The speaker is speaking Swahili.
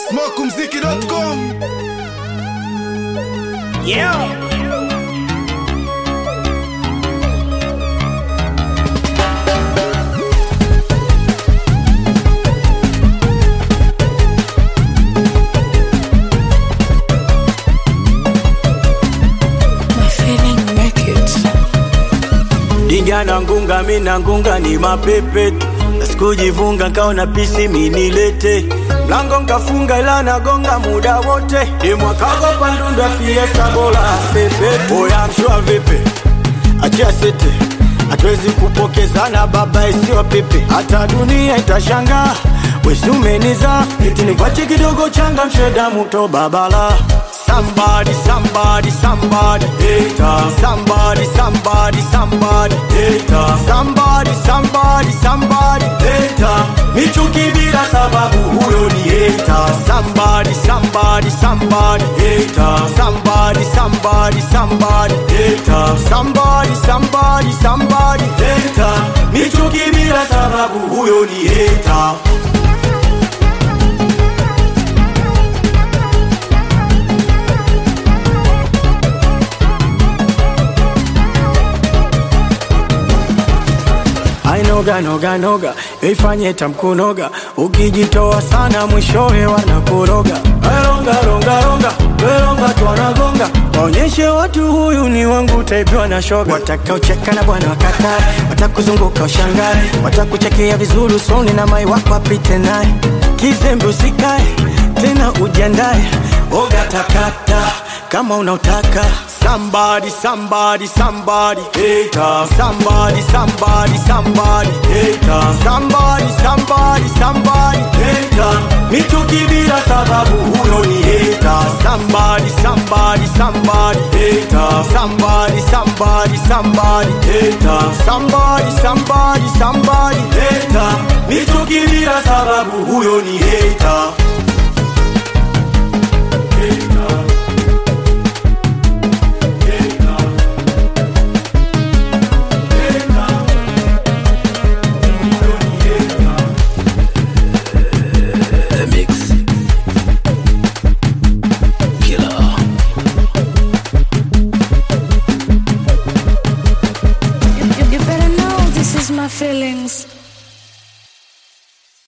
Smokumziki.com Yeah. My feeling make it. Diga na ngunga mi na ngunga ni mapepe tu. na sikujivunga nkaona pisi minilete mlango nkafunga ila nagonga muda wote imwakago pandunda fiesta bola sepe oya mshua vipi achia sete hatuwezi kupokezana baba isiwa pepe hata dunia itashangaa wesumeniza eti nikwache kidogo changa msheda muto babala Somebody, somebody, somebody, hater. Somebody, somebody, somebody, hater. Somebody, somebody, somebody, hater. Michuki bila sababu huyo ni hater. Somebody, somebody, somebody, hater. Somebody, somebody, somebody, hater. Somebody, somebody, somebody, hater. Michuki bila sababu huyo ni hater. ainoga noga noga ifanye tamkunoga ukijitoa sana mwishowe wanakoroga ronga ronga ronga weronga twanagonga waonyeshe watu huyu ni wangu taipiwa na shoga watakaocheka na bwana wakatae watakuzunguka ushangae watakuchekea vizuri usoni na mai wako apite naye kizembe usikae tena ujiandae oga takata kama unautaka somebody somebody somebody hater somebody somebody somebody hater somebody somebody somebody hater michuki bila sababu huyo ni hater somebody somebody somebody hater somebody somebody somebody hater somebody somebody somebody hater michuki bila sababu huyo ni hater